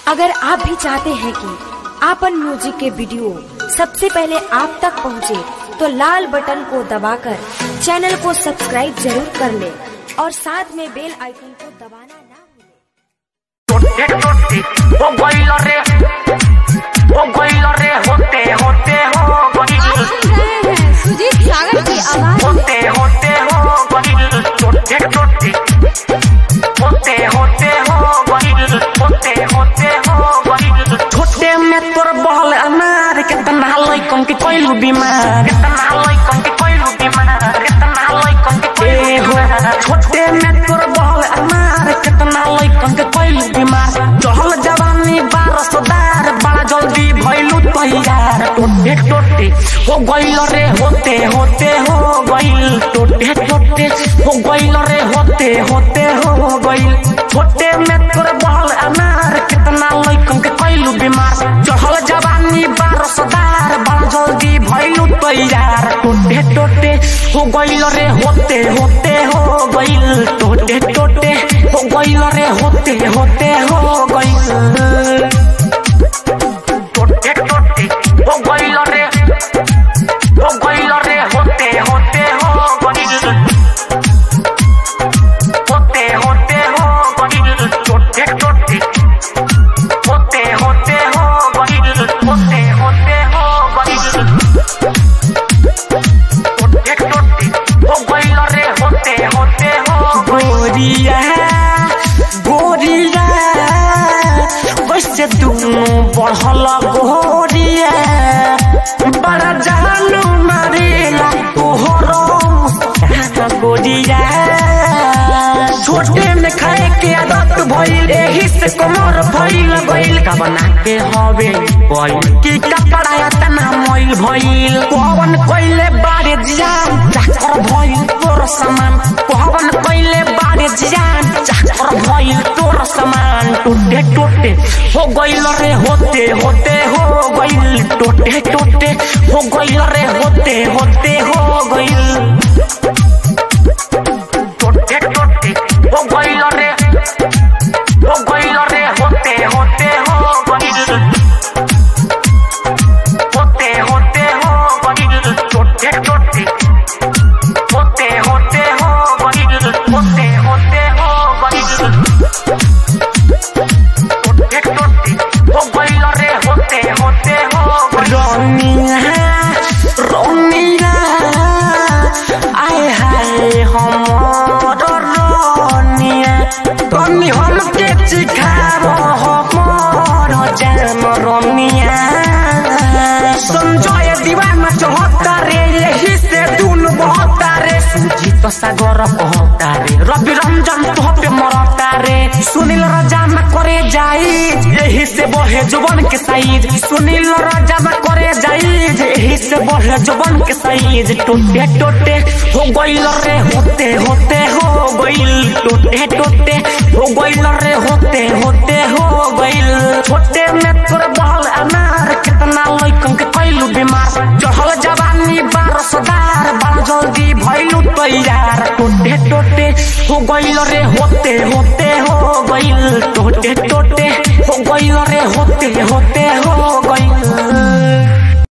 अगर आप भी चाहते हैं कि आपन म्यूजिक के वीडियो सबसे पहले आप तक पहुंचे, तो लाल बटन को दबाकर चैनल को सब्सक्राइब जरूर कर ले और साथ में बेल आइकन को दबाना ना भूलें। टोटे टोटे हो गइल रे हो गइल रे होते होते हो गइल सुन रहे हैं सुजीत सागर की आवाज होते होते हो गइल टोटे टोटे होते होते हो गइल होते होते हो गइल छोटे में तोर बहल अनार कितना लइकन के कोइलू बीमार कितना लइकन के कोइलू बीमार कितना लइकन के कोइलू बीमार छोटे में तोर बहल अनार कितना लइकन के कोइलू बीमार चहल जवानी बारह सदार बड़ा जल्दी भइलू तैयार टोटे टोटे हो गइल रे होते होते हो गइल टोटे टोटे हो गइल रे होते होते हो गइल छोटे में तोर बहल अनार कितना लइकन के कोइलू बीमार चढ़ल जवानी बारह सदार बड़ा जल्दी भइलू तैयार टोटे टोटे हो गइल रे होते होते हो गइल टोटे टोटे हो गइल रे होते होते हो गइल टोटे टोटे हो गइल रे हो गइल रे होते होते हो गइल होते होते हो गइल टोटे टोटे होते होते हो गइल होते होते हो गइल टोटे टोटे हो गइल रे होते होते हो गोरिया गोरिया वैसे दुनु बढ़ल गोरिया बड़ा जानू मारेला तोहरो मुस्कान गोरिया छोटे में खाए के आदत भइल एही से कमर भइल गइल का बना के हवे गइल की कपड़ा इतना मैल भइल पवन कइले बारे जान चाकर भइल तोर समान पवन कइले बारे जान चाकर भइल तोर समान टूटे टूटे हो गइल रे होते होते हो गइल टूटे टूटे हो गइल रे होते होते हो गइल टोटे टोटे हो गइल रे हो गइल रे होते होते हो गइल होते होते हो गइल टोटे टोटे होते होते हो गइल होते होते हो गइल टोटे टोटे हो गइल रे होते होते हो रोनिया रोनिया आए हाय हमर रोनिया तनी हमके चिखाब हमर जान रोनिया संजय दीवाना चहता रे यही से दुन बहता रे सुजीत सागर कहता रे रवि रंजन तोह पे मरता रे सुनील राजा में करे जाई यही से बहे जुबन के साइज सुनील राजा में करे जाई यही से बहे जुबन के साइज टोटे टोटे हो गइल रे होते होते हो गइल टोटे टोटे हो गइल रे होते होते हो गइल छोटे में तोर बहल अनार कितना लइकन के कैलू बीमार चढ़ल जवानी बारह सदार बड़ा जल्दी भइलू तैयार टोटे टोटे हो गइल रे होते होते हो गइल टोटे टोटे हो गइल रे होते होते हो गइल